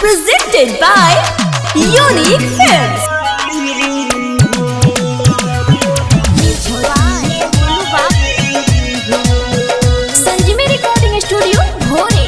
Presented by Unique Films. Sanjivi recording studio Bhore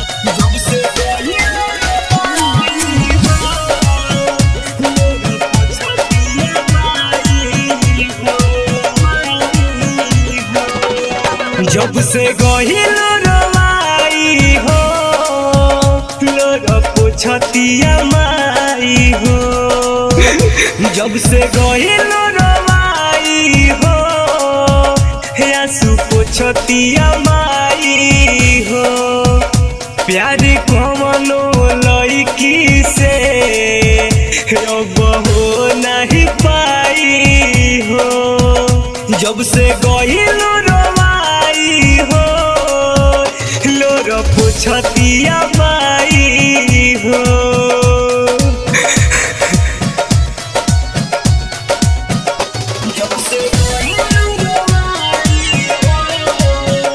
जब से गहिल रवाई हो लोर पोछतिया माई हो जब से गहिल रवाई हो हे आंसू पोछतिया माई हो प्यार कमनो लड़की से अब हो नहीं पाई हो जब से गहिल रवाई हो लोर पुछतिया माई हो जब से गहिल रवाई हो,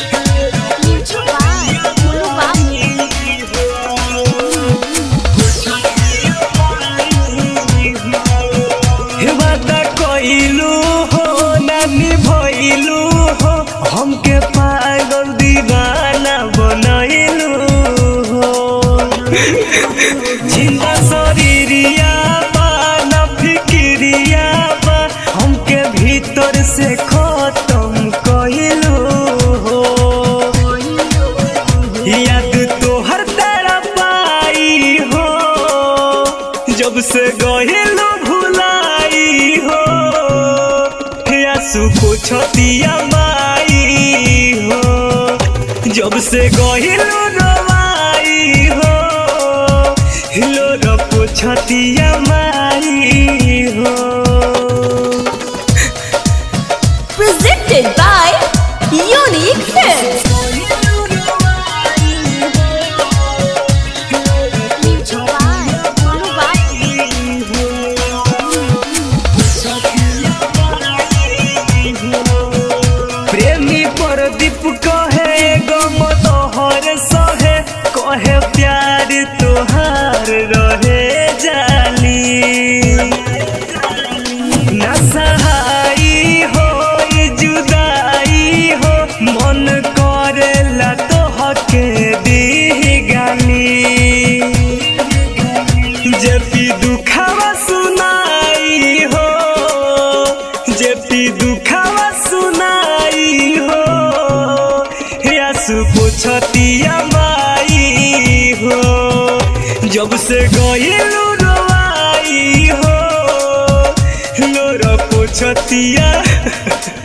हे वादा कइलू हो नानी भइलू हो हमके पागल दीवाना बनइलू हो जिंदा शरीरिया बा ना फिक्रिया बा हमके भीतर से खत्म कइलू हो याद तोहर तेरा पाई हो जब से गहेलो भुलाई हो आंसू पोछतिया माई हो जब से गहेलो रवाई हो हिलो र पोछतिया माई हो Presented by Unique Films. प्रेमी प्रदीप कहे गम तोहर सहे कहे प्यार तोहार रहे जाली ना सहाई हो ई जुदाई हो मन करेला तोहके दी गाली जेपी दुखावा सुनाई हो जेपी दुखावा सुनाई हो आंसू पोछतिया माई हो जब से गइलू रवाई हो लोर पोछतिया